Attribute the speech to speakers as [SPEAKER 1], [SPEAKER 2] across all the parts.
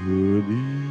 [SPEAKER 1] Worthy.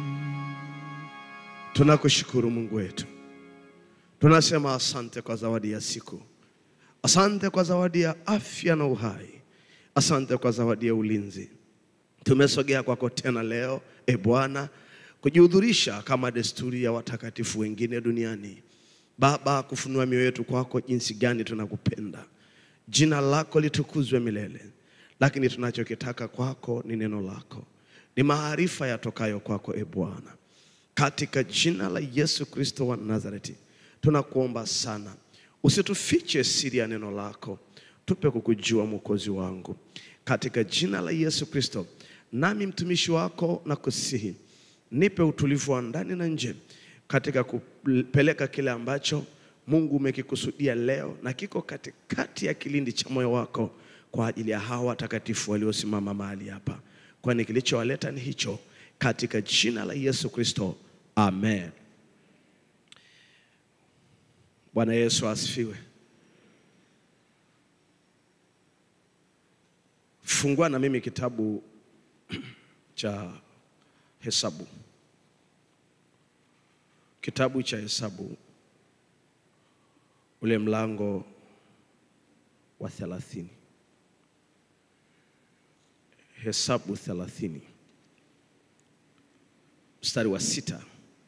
[SPEAKER 1] Tunakushukuru Mungu wetu, tunasema asante kwa zawadi ya siku, asante kwa zawadi ya afya na uhai, asante kwa zawadi ya ulinzi. Tumesogea kwako tena leo, e Bwana, kujihudhurisha kama desturi ya watakatifu wengine duniani. Baba, kufunua mioyo yetu kwako, jinsi gani tunakupenda. Jina lako litukuzwe milele, lakini tunachokitaka kwako ni neno lako, ni maarifa yatokayo kwako, e Bwana katika jina la Yesu Kristo wa Nazareti tunakuomba sana, usitufiche siri ya neno lako, tupe kukujua Mwokozi wangu, katika jina la Yesu Kristo. Nami mtumishi wako na kusihi, nipe utulivu wa ndani na nje katika kupeleka kile ambacho Mungu umekikusudia leo na kiko katikati ya kilindi cha moyo wako kwa ajili ya hawa watakatifu waliosimama mahali hapa, kwani kilichowaleta ni hicho, katika jina la Yesu Kristo, amen. Bwana Yesu asifiwe. Fungua na mimi kitabu cha Hesabu, kitabu cha Hesabu ule mlango wa thelathini. Hesabu thelathini mstari wa sita.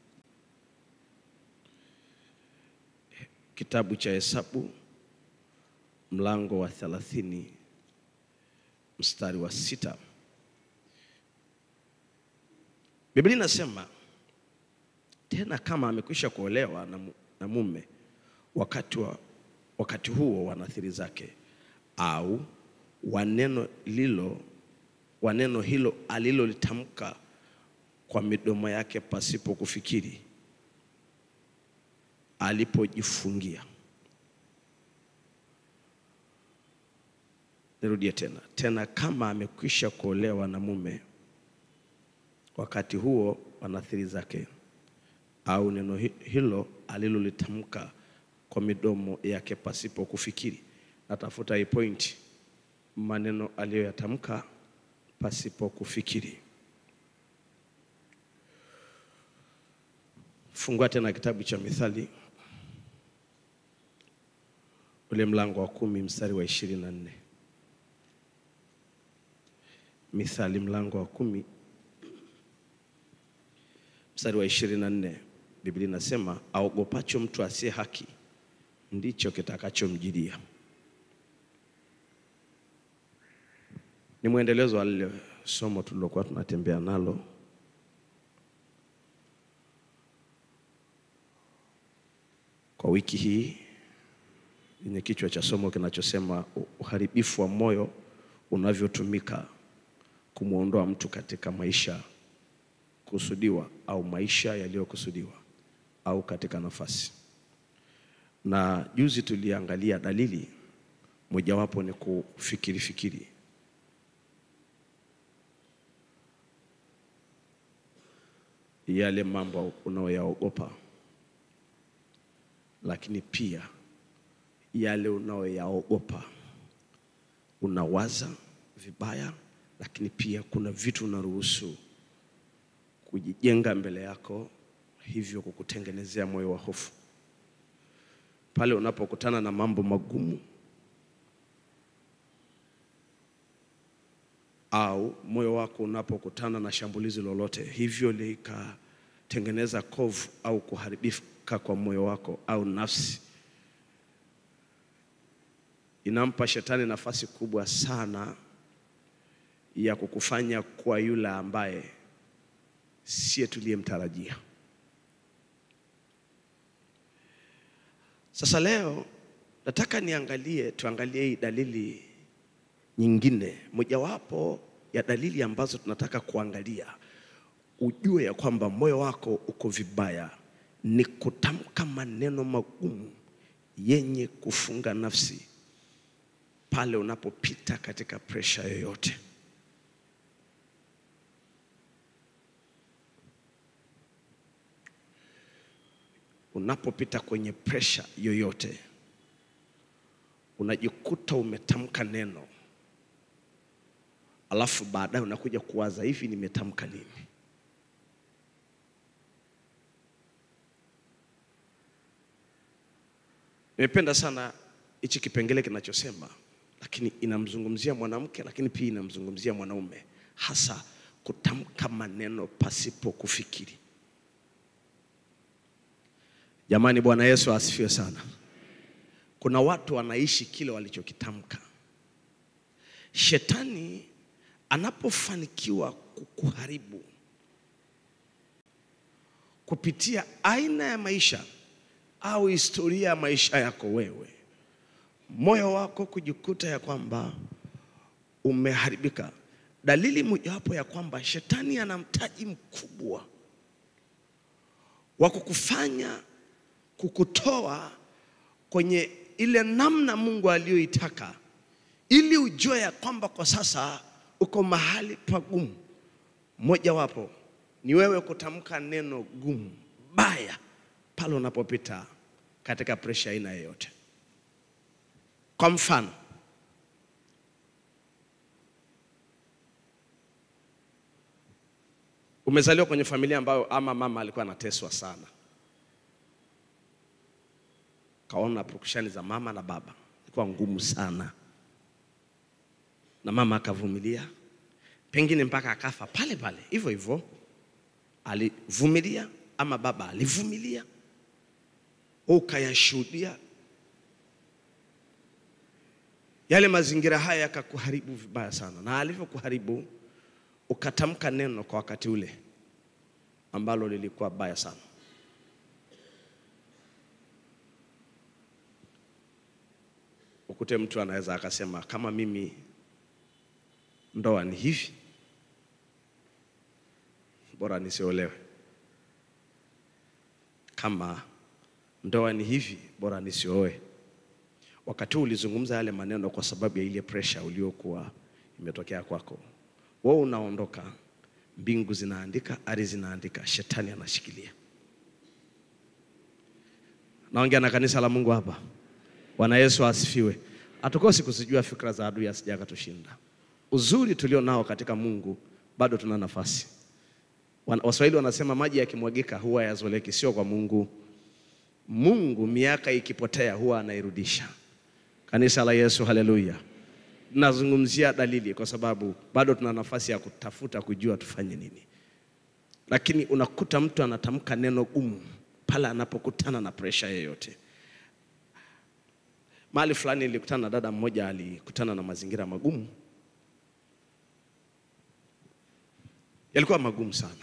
[SPEAKER 1] Kitabu cha Hesabu mlango wa thelathini mstari wa sita. Biblia inasema tena, kama amekwisha kuolewa na, mu- na mume wakati, wa, wakati huo wa nadhiri zake au wa neno lilo wa neno hilo alilolitamka kwa midomo yake pasipo kufikiri, alipojifungia. Nirudie tena tena, kama amekwisha kuolewa na mume wakati huo wa nadhiri zake au neno hi- hilo alilolitamka kwa midomo yake pasipo kufikiri. Natafuta hii point, maneno aliyoyatamka pasipo kufikiri. Fungua tena kitabu cha Mithali ule mlango wa kumi mstari wa ishirini na nne. Mithali mlango wa kumi mstari wa ishirini na nne. Biblia inasema aogopacho mtu asiye haki ndicho kitakachomjilia. Ni mwendelezo wa lile somo tulilokuwa tunatembea nalo kwa wiki hii yenye kichwa cha somo kinachosema uharibifu wa moyo unavyotumika kumwondoa mtu katika maisha kusudiwa au maisha yaliyokusudiwa au katika nafasi. Na juzi tuliangalia dalili mojawapo ni kufikiri fikiri. Yale mambo unayoyaogopa, lakini pia yale unayoyaogopa unawaza vibaya, lakini pia kuna vitu unaruhusu kujijenga mbele yako, hivyo kukutengenezea moyo wa hofu. Pale unapokutana na mambo magumu au moyo wako unapokutana na shambulizi lolote, hivyo likatengeneza kovu au kuharibika kwa moyo wako au nafsi, inampa shetani nafasi kubwa sana ya kukufanya kuwa yule ambaye siye tuliyemtarajia. Sasa leo nataka niangalie, tuangalie hii dalili nyingine, mojawapo ya dalili ambazo tunataka kuangalia ujue ya kwamba moyo wako uko vibaya, ni kutamka maneno magumu yenye kufunga nafsi pale unapopita katika presha yoyote. Unapopita kwenye presha yoyote, unajikuta umetamka neno alafu baadaye unakuja kuwaza hivi, nimetamka nini? Nimependa sana hichi kipengele kinachosema, lakini inamzungumzia mwanamke, lakini pia inamzungumzia mwanaume, hasa kutamka maneno pasipo kufikiri. Jamani, Bwana Yesu asifiwe sana. Kuna watu wanaishi kile walichokitamka. Shetani anapofanikiwa kukuharibu kupitia aina ya maisha au historia ya maisha yako wewe, moyo wako kujikuta ya kwamba umeharibika, dalili mojawapo ya kwamba shetani ana mtaji mkubwa wa kukufanya kukutoa kwenye ile namna Mungu aliyoitaka, ili ujue ya kwamba kwa sasa uko mahali pagumu. Mojawapo ni wewe kutamka neno gumu baya pale unapopita katika presha aina yoyote. Kwa mfano, umezaliwa kwenye familia ambayo ama mama alikuwa anateswa sana, kaona purukushani za mama na baba ilikuwa ngumu sana, na mama akavumilia, pengine mpaka akafa pale pale hivyo hivyo, alivumilia ama baba alivumilia, ukayashuhudia yale mazingira haya yakakuharibu vibaya sana, na alivyokuharibu ukatamka neno kwa wakati ule ambalo lilikuwa baya sana. Ukute mtu anaweza akasema kama mimi ndoa ni hivi, bora nisiolewe. Kama ndoa ni hivi, bora nisioe. Wakati huu ulizungumza yale maneno kwa sababu ya ile pressure uliokuwa imetokea kwako. Wewe unaondoka, mbingu zinaandika, ardhi zinaandika, shetani anashikilia. Naongea na kanisa la Mungu hapa. Bwana Yesu asifiwe. Hatukosi kuzijua fikra za adui asije akatushinda. Uzuri tulio nao katika Mungu, bado tuna nafasi. Wan- Waswahili wanasema maji yakimwagika huwa yazoleki, sio kwa Mungu. Mungu miaka ikipotea huwa anairudisha. Kanisa la Yesu, haleluya. Nazungumzia dalili kwa sababu bado tuna nafasi ya kutafuta kujua tufanye nini, lakini unakuta mtu anatamka neno gumu pale anapokutana na presha yoyote. Mahali fulani nilikutana na dada mmoja, alikutana na mazingira magumu, yalikuwa magumu sana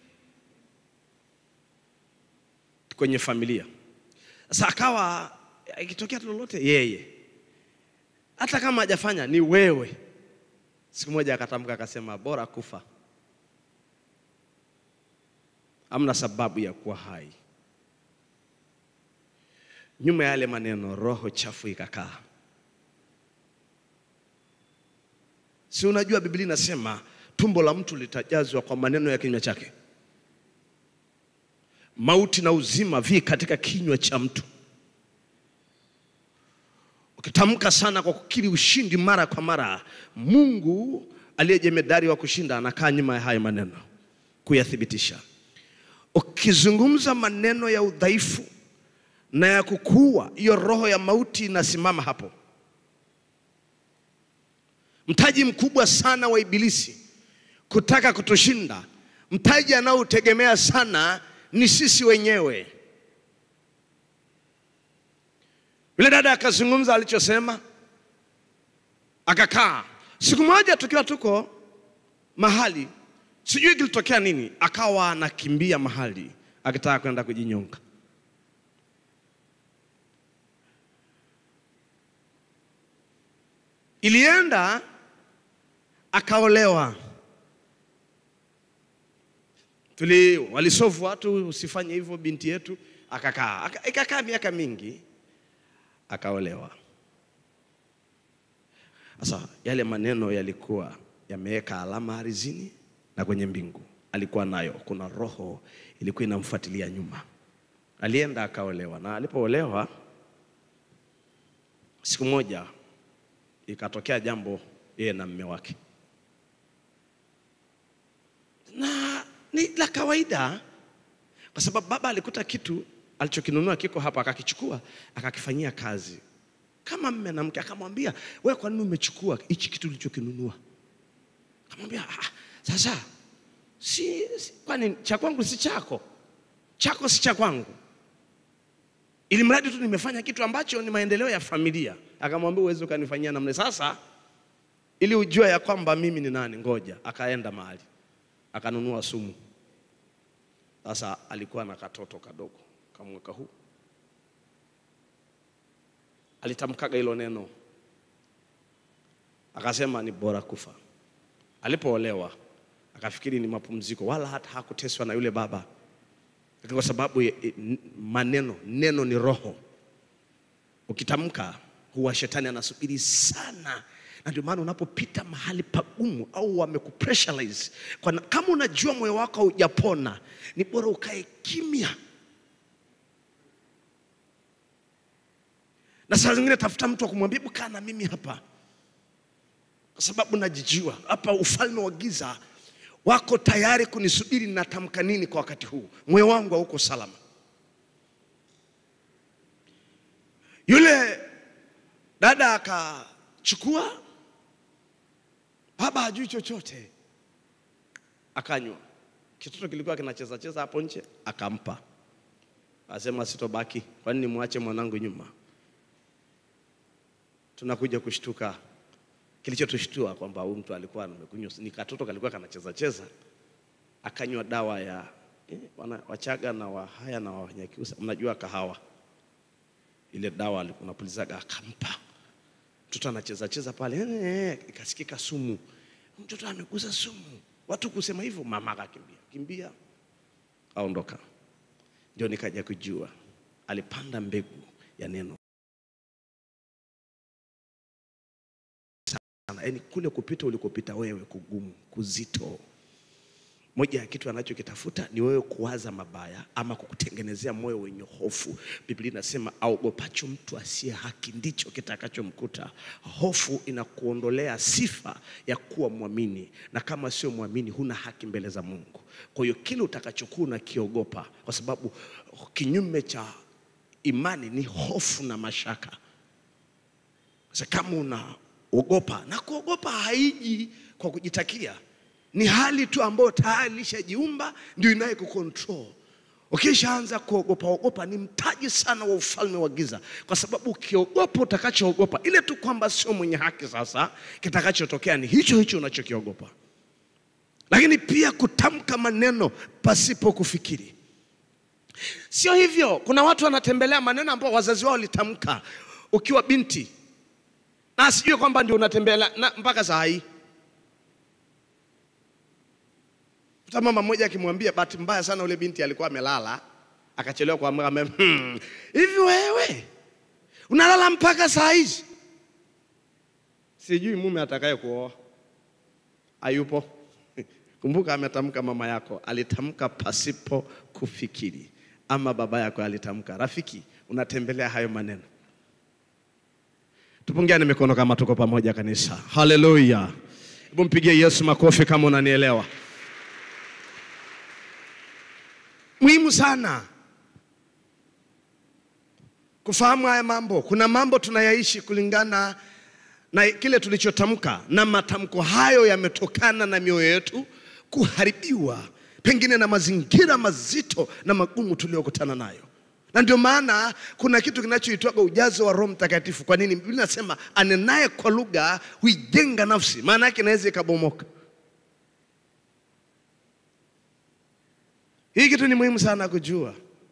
[SPEAKER 1] kwenye familia. Sasa akawa ikitokea tu lolote, yeye hata kama hajafanya ni wewe. Siku moja akatamka akasema, bora kufa, hamna sababu ya kuwa hai. Nyuma ya yale maneno, roho chafu ikakaa. Si unajua Biblia inasema tumbo la mtu litajazwa kwa maneno ya kinywa chake. Mauti na uzima vi katika kinywa cha mtu. Ukitamka sana kwa kukiri ushindi mara kwa mara, Mungu aliye jemedari wa kushinda anakaa nyuma ya haya maneno kuyathibitisha. Ukizungumza maneno ya udhaifu na ya kukuua, hiyo roho ya mauti inasimama hapo. Mtaji mkubwa sana wa Ibilisi kutaka kutushinda, mtaji anaotegemea sana ni sisi wenyewe. Yule dada akazungumza alichosema, akakaa. Siku moja tukiwa tuko mahali, sijui kilitokea nini, akawa anakimbia mahali akitaka kwenda kujinyonga. Ilienda akaolewa. Tuli walisofu watu, usifanye hivyo binti yetu, akakaa Aka- ikakaa miaka mingi, akaolewa. Sasa yale maneno yalikuwa yameweka alama ardhini na kwenye mbingu, alikuwa nayo. Kuna roho ilikuwa inamfuatilia nyuma. Alienda akaolewa, na alipoolewa, siku moja ikatokea jambo yeye na mme wake. kawaida, kwa sababu baba alikuta kitu alichokinunua kiko hapa, akakichukua akakifanyia kazi kama mme na mke. Akamwambia, wewe kwa nini umechukua hichi kitu ulichokinunua? Akamwambia, ah, sasa si, si kwani cha kwangu si chako, chako si cha kwangu, ili mradi tu nimefanya kitu ambacho ni maendeleo ya familia. Akamwambia, uweze ukanifanyia namna sasa, ili ujue ya kwamba mimi ni nani. Ngoja, akaenda mahali akanunua sumu. Sasa alikuwa na katoto kadogo kamweka huu, alitamkaga hilo neno, akasema ni bora kufa. Alipoolewa akafikiri ni mapumziko, wala hata hakuteswa na yule baba, lakini kwa sababu ya- i- maneno, neno ni roho. Ukitamka huwa shetani anasubiri sana, na ndio maana unapopita mahali pagumu au wamekupressurize, kwa na- kama unajua moyo wako haujapona, ni bora ukae kimya. Na saa zingine tafuta mtu wa kumwambia "Hebu kaa na mimi hapa, kwa sababu najijua hapa ufalme wa giza wako tayari kunisubiri natamka nini kwa wakati huu, moyo wangu hauko salama. Yule dada akachukua, baba hajui chochote, akanywa. Kitoto kilikuwa kinacheza cheza hapo nje, akampa, asema sitobaki, kwani nimwache mwanangu nyuma? Tunakuja kushtuka, kilichotushtua kwamba huyu mtu alikuwa amekunywa, ni katoto kalikuwa kanacheza cheza, akanywa dawa ya eh, wana, Wachaga na Wahaya na Wanyakyusa, mnajua kahawa ile dawa alikuwa anapulizaga akampa mtoto anacheza cheza pale eh, eh, ikasikika sumu mtoto amegusa sumu watu kusema hivyo mama akakimbia kimbia aondoka ndio nikaja kujua alipanda mbegu ya neno sana yaani kule kupita ulikopita wewe kugumu kuzito moja ya kitu anachokitafuta ni wewe kuwaza mabaya ama kukutengenezea moyo wenye hofu. Biblia inasema aogopacho mtu asiye haki ndicho kitakachomkuta. Hofu inakuondolea sifa ya kuwa mwamini, na kama sio mwamini, huna haki mbele za Mungu. Kwa hiyo kile utakachokuwa unakiogopa, kwa sababu kinyume cha imani ni hofu na mashaka. Sasa kama unaogopa, na kuogopa haiji kwa kujitakia, ni hali tu ambayo tayari ilishajiumba, ndio inaye kucontrol. Ukishaanza kuogopa ogopa, ni mtaji sana wa ufalme wa giza, kwa sababu ukiogopa utakachoogopa, ile tu kwamba sio mwenye haki, sasa kitakachotokea ni hicho hicho unachokiogopa. Lakini pia kutamka maneno pasipo kufikiri. Sio hivyo, kuna watu wanatembelea maneno ambayo wazazi wao walitamka ukiwa binti, na asijue kwamba ndio unatembelea na mpaka saa hii. Hata mama mmoja akimwambia, bahati mbaya sana ule binti alikuwa amelala akachelewa kuamka, ame hmm, hivi wewe unalala mpaka saa hizi? Sijui mume atakaye kuoa hayupo. Kumbuka ametamka, mama yako alitamka pasipo kufikiri, ama baba yako alitamka. Rafiki, unatembelea hayo maneno. Tupungiane mikono kama tuko pamoja kanisa. Haleluya! Hebu mpigie Yesu makofi kama unanielewa. Muhimu sana kufahamu haya mambo. Kuna mambo tunayaishi kulingana na kile tulichotamka, na matamko hayo yametokana na mioyo yetu kuharibiwa, pengine na mazingira mazito na magumu tuliyokutana nayo, na ndio maana kuna kitu kinachoitwaga ujazo wa Roho Mtakatifu. Kwa nini? Biblia inasema anenaye kwa lugha huijenga nafsi, maana yake inaweza ikabomoka. Hii kitu ni muhimu sana kujua.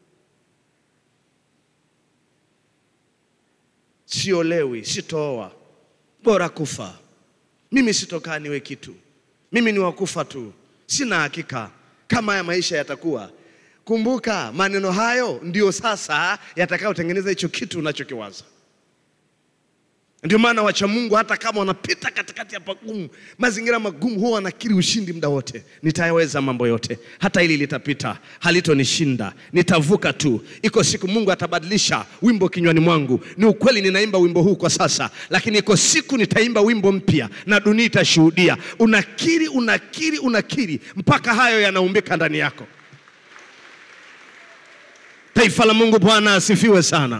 [SPEAKER 1] Siolewi, sitooa, bora kufa. Mimi sitokaa niwe kitu, mimi ni wakufa tu, sina hakika kama haya maisha yatakuwa. Kumbuka maneno hayo ndio sasa yatakayotengeneza hicho kitu unachokiwaza. Ndio maana wacha Mungu hata kama wanapita katikati ya pagumu, mazingira magumu, huwa wanakiri ushindi muda wote. Nitayaweza mambo yote, hata hili litapita, halitonishinda, nitavuka tu. Iko siku Mungu atabadilisha wimbo kinywani mwangu. Ni ukweli, ninaimba wimbo huu kwa sasa, lakini iko siku nitaimba wimbo mpya na dunia itashuhudia. Unakiri, unakiri, unakiri mpaka hayo yanaumbika ndani yako. Taifa la Mungu, Bwana asifiwe sana.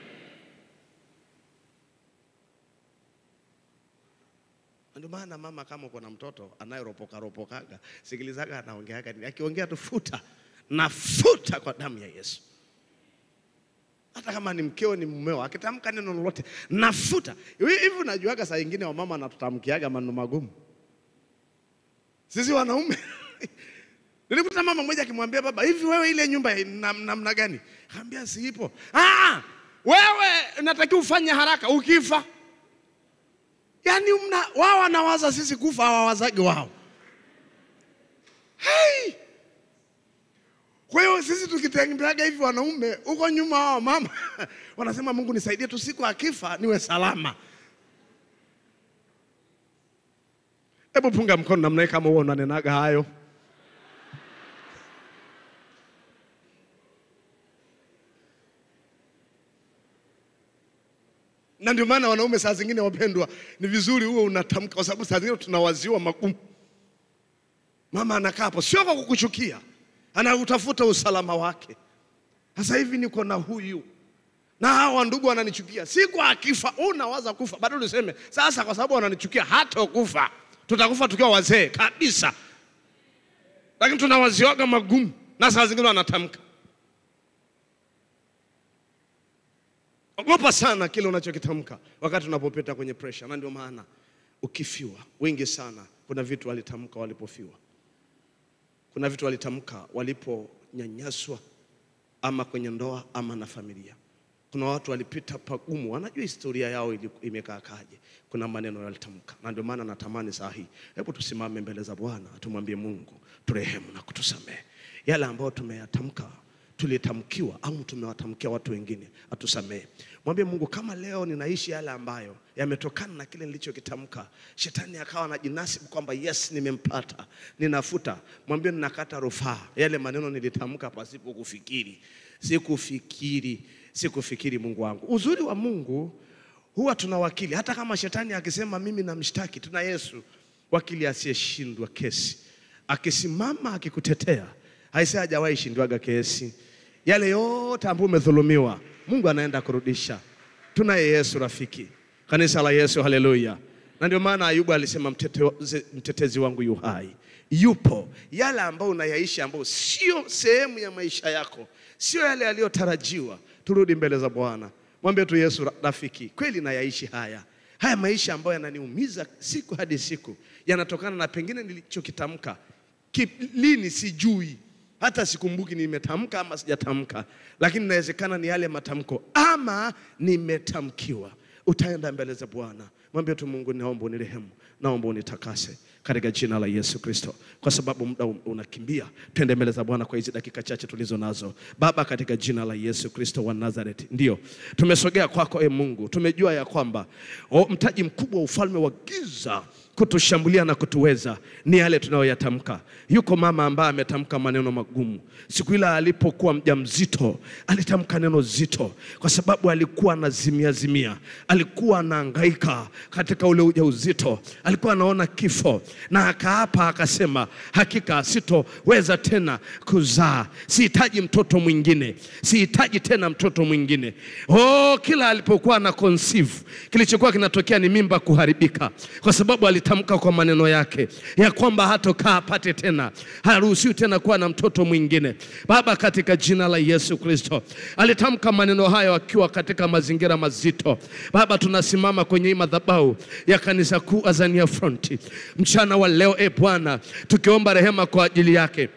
[SPEAKER 1] Ndio maana mama, kama uko na mtoto anayeropoka ropokaga, sikilizaga anaongeaga nini. Akiongea tu futa, nafuta kwa damu ya Yesu. Hata kama ni mkeo ni mumeo, akitamka neno lolote nafuta. Hivi hivi unajuaga saa ingine wamama anatutamkiaga maneno magumu, sisi wanaume Nilikuta mama mmoja akimwambia baba, hivi wewe ile nyumba nam- namna gani? Akaambia siipo. Ah, wewe natakiwa ufanye haraka ukifa. Yaani mna wao wanawaza sisi kufa hawawazagi wao. Hey! Kwa hiyo sisi tukitembeaga hivi wanaume huko nyuma wao mama wanasema Mungu nisaidie tu siku akifa niwe salama. Hebu punga mkono namna hii kama huo unanenaga hayo. na ndio maana wanaume saa zingine wapendwa, ni vizuri huwe unatamka, kwa sababu saa zingine tunawaziwa magumu. Mama anakaa hapo, sio kwa kukuchukia, anautafuta usalama wake. Sasa hivi niko na huyu na hawa ndugu wananichukia, siku akifa unawaza kufa, bado useme sasa, kwa sababu wananichukia hata kufa, tutakufa tukiwa wazee kabisa, lakini tunawaziwaga magumu, na saa zingine wanatamka Ogopa sana kile unachokitamka wakati unapopita kwenye pressure, na ndio maana ukifiwa, wengi sana, kuna vitu walitamka walipofiwa, kuna vitu walitamka waliponyanyaswa, ama kwenye ndoa ama na familia. Kuna watu walipita pagumu, wanajua historia yao ili- imekaa kaje. Kuna maneno walitamka, na ndio maana natamani saa hii, hebu tusimame mbele za Bwana, tumwambie Mungu turehemu na kutusamehe yale ambayo tumeyatamka tulitamkiwa au tumewatamkia watu wengine, atusamehe. Mwambie Mungu, kama leo ninaishi yale ambayo yametokana na kile nilichokitamka, shetani akawa anajinasibu kwamba yes, nimempata, ninafuta. Mwambie ninakata rufaa yale maneno nilitamka pasipo kufikiri, sikufikiri, sikufikiri. Mungu wangu, uzuri wa Mungu huwa tuna wakili. Hata kama shetani akisema mimi namshtaki, tuna Yesu, wakili asiyeshindwa kesi, akisimama akikutetea Aisee hajawahi shindwaga kesi. Yale yote ambayo umedhulumiwa, Mungu anaenda kurudisha. Tunaye Yesu rafiki, kanisa la Yesu, haleluya. Na ndio maana Ayubu alisema mtete, mtetezi wangu yu hai, yupo. Yale ambayo unayaishi ambayo sio sehemu ya maisha yako, sio yale yaliyotarajiwa, turudi mbele za Bwana, mwambie tu Yesu, rafiki, kweli nayaishi haya haya maisha ambayo yananiumiza siku hadi siku, yanatokana na pengine nilichokitamka Ki- lini sijui hata sikumbuki nimetamka ama sijatamka, lakini inawezekana ni yale matamko ama nimetamkiwa. Utaenda mbele za Bwana, mwambie tu Mungu, naomba unirehemu, naomba unitakase katika jina la Yesu Kristo, kwa sababu muda un- unakimbia. Twende mbele za Bwana kwa hizi dakika chache tulizo nazo. Baba, katika jina la Yesu Kristo wa Nazareti, ndio tumesogea kwako, e Mungu, tumejua ya kwamba o, mtaji mkubwa wa ufalme wa giza kutushambulia na kutuweza ni yale tunayoyatamka. Yuko mama ambaye ametamka maneno magumu siku ile alipokuwa mjamzito, alitamka neno zito, kwa sababu alikuwa anazimia zimia, alikuwa anahangaika katika ule ujauzito, alikuwa anaona kifo, na akaapa akasema, hakika sitoweza tena kuzaa, sihitaji mtoto mwingine, sihitaji tena mtoto mwingine. Oh, kila alipokuwa na conceive, kilichokuwa kinatokea ni mimba kuharibika, kwa sababu alitamka kwa maneno yake ya kwamba hatokaa apate tena, haruhusiwi tena kuwa na mtoto mwingine. Baba, katika jina la Yesu Kristo, alitamka maneno hayo akiwa katika mazingira mazito. Baba, tunasimama kwenye hii madhabahu ya kanisa kuu Azania Front mchana wa leo, e Bwana, tukiomba rehema kwa ajili yake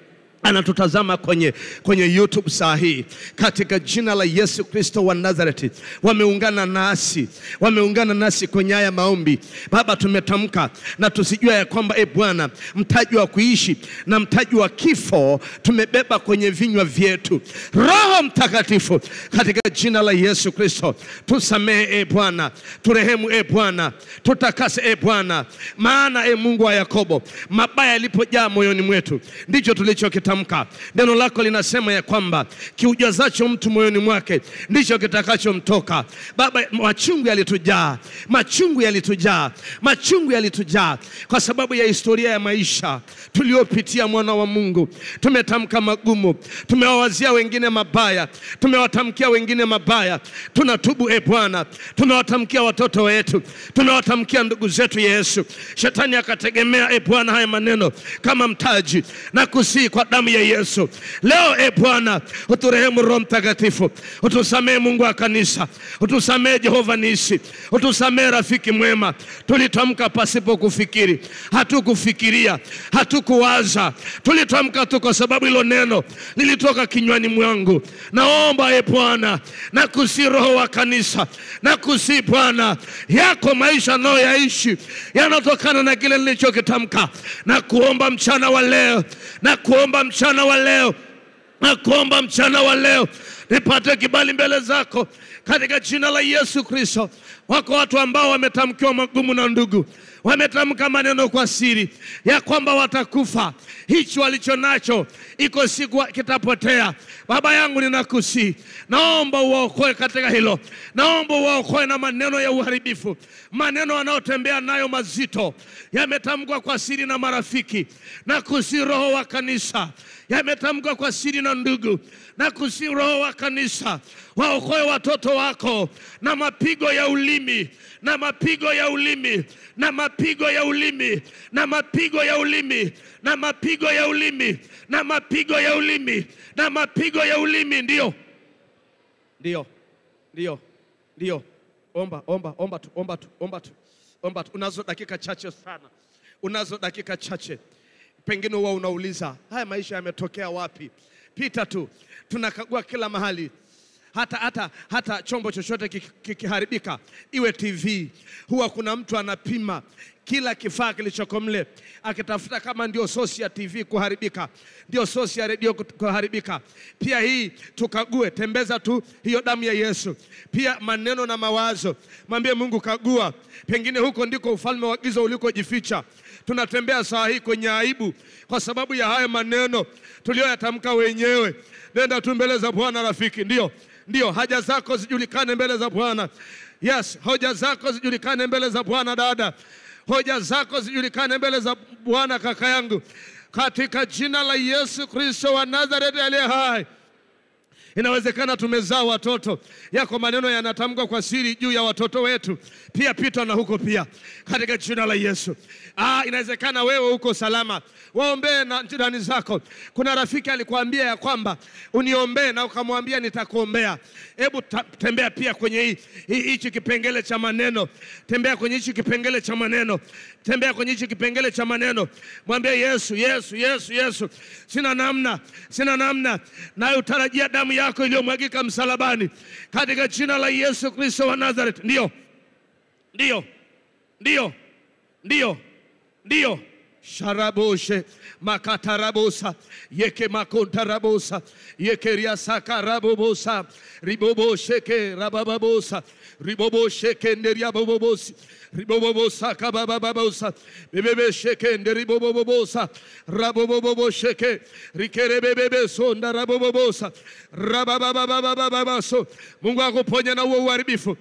[SPEAKER 1] anatutazama kwenye, kwenye YouTube saa hii, katika jina la Yesu Kristo wa Nazareti, wameungana nasi, wameungana nasi kwenye haya maombi. Baba, tumetamka na tusijua ya kwamba e Bwana, mtaji wa kuishi na mtaji wa kifo tumebeba kwenye vinywa vyetu. Roho Mtakatifu, katika jina la Yesu Kristo, tusamehe e Bwana, turehemu e Bwana, tutakase e Bwana, maana e Mungu wa Yakobo, mabaya yalipojaa moyoni mwetu ndicho tulichokitamka. Neno lako linasema ya kwamba kiujazacho mtu moyoni mwake ndicho kitakachomtoka. Baba, machungu yalitujaa, machungu yalitujaa, machungu yalitujaa kwa sababu ya historia ya maisha tuliopitia. Mwana wa Mungu, tumetamka magumu, tumewawazia wengine mabaya, tumewatamkia wengine mabaya. Tunatubu e Bwana, tunawatamkia watoto wetu, tunawatamkia ndugu zetu. Yesu, shetani akategemea e Bwana haya maneno kama mtaji na kusii kwa damu ya Yesu. Leo e Bwana, uturehemu Roho Mtakatifu, utusamehe Mungu wa kanisa, utusamehe Jehova Nisi, utusamehe rafiki mwema. Tulitamka pasipo kufikiri, hatukufikiria, hatukuwaza, tulitamka tu kwa sababu hilo neno lilitoka kinywani mwangu. Naomba e Bwana, na kusi Roho wa kanisa, na kusi Bwana, yako maisha nayo yaishi yanatokana na kile nilichokitamka, na kuomba mchana wa leo, na kuomba mchana wa leo, na kuomba mchana wa leo nipate kibali mbele zako katika jina la Yesu Kristo. Wako watu ambao wametamkiwa magumu na ndugu, wametamka maneno kwa siri ya kwamba watakufa. Hichi walicho nacho iko siku kitapotea. Baba yangu, ninakusii, naomba uwaokoe katika hilo, naomba uwaokoe na maneno ya uharibifu, maneno wanayotembea nayo mazito, yametamkwa kwa siri na marafiki, na kusi Roho wa kanisa, yametamkwa kwa siri na ndugu, na kusi Roho wa kanisa, waokoe watoto wako na mapigo ya ulimi na mapigo ya ulimi na mapigo ya ulimi na mapigo ya ulimi na mapigo ya ulimi na mapigo ya ulimi na mapigo ya ulimi. Ndio, ndio, ndio, ndio. Omba, omba, omba tu, omba tu, omba tu, omba tu. Unazo dakika chache sana, unazo dakika chache. Pengine huwa unauliza haya maisha yametokea wapi? Pita tu, tunakagua kila mahali hata, hata, hata chombo chochote kikiharibika, iwe TV, huwa kuna mtu anapima kila kifaa kilichoko mle, akitafuta kama ndio sosi ya TV kuharibika, ndio sosi ya redio kuharibika. Pia hii tukague, tembeza tu hiyo damu ya Yesu. Pia maneno na mawazo, mwambie Mungu, kagua, pengine huko ndiko ufalme wa giza ulikojificha. Tunatembea saa hii kwenye aibu kwa sababu ya hayo maneno tuliyoyatamka wenyewe. Nenda tu mbele za Bwana rafiki, ndio ndio haja zako zijulikane mbele za Bwana. Yes, hoja zako zijulikane mbele za Bwana dada, hoja zako zijulikane mbele za Bwana kaka yangu, katika jina la Yesu Kristo wa Nazareti aliye hai. Inawezekana tumezaa watoto, yako maneno yanatamkwa kwa siri juu ya watoto wetu, pia pita na huko pia, katika jina la Yesu. Ah, inawezekana wewe uko salama, waombee na jirani zako. Kuna rafiki alikwambia ya kwamba uniombee, na ukamwambia nitakuombea. Hebu tembea pia kwenye hichi kipengele cha maneno, tembea kwenye hichi kipengele cha maneno, tembea kwenye hichi kipengele cha maneno, mwambie Yesu, Yesu, Yesu, Yesu, sina namna, sina namna, nayo utarajia damu yako iliyomwagika msalabani, katika jina la Yesu Kristo wa Nazareth. Ndio, ndio, ndio, ndio, ndio sharaboshe makatarabosa yeke makontarabosa yekeriasakarabobosa ribobosheke rabababosa ribobosheke nderiabobobosi ribobobosa kababababosa bebebesheke nderibobobobosa rabobobobosheke rikerebebebesonda rabobobosa rabababababababaso Mungu akuponye na huo uharibifu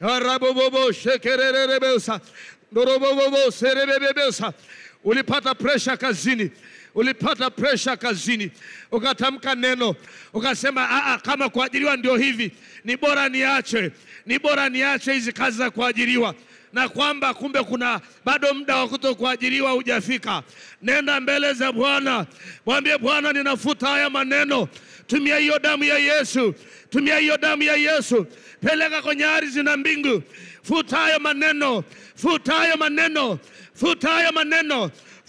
[SPEAKER 1] raboboboshekererebesa ndoroboboboserebebebesa Ulipata presha kazini, ulipata presha kazini, ukatamka neno ukasema, aa, kama kuajiriwa ndio hivi, ni bora niache, ni bora niache hizi kazi za kuajiriwa, na kwamba kumbe kuna bado muda wa kuto kuajiriwa hujafika. Nenda mbele za Bwana, mwambie Bwana, ninafuta haya maneno. Tumia hiyo damu ya Yesu, tumia hiyo damu ya Yesu, peleka kwenye ardhi na mbingu. Futa hayo maneno, futa hayo maneno, futa hayo maneno,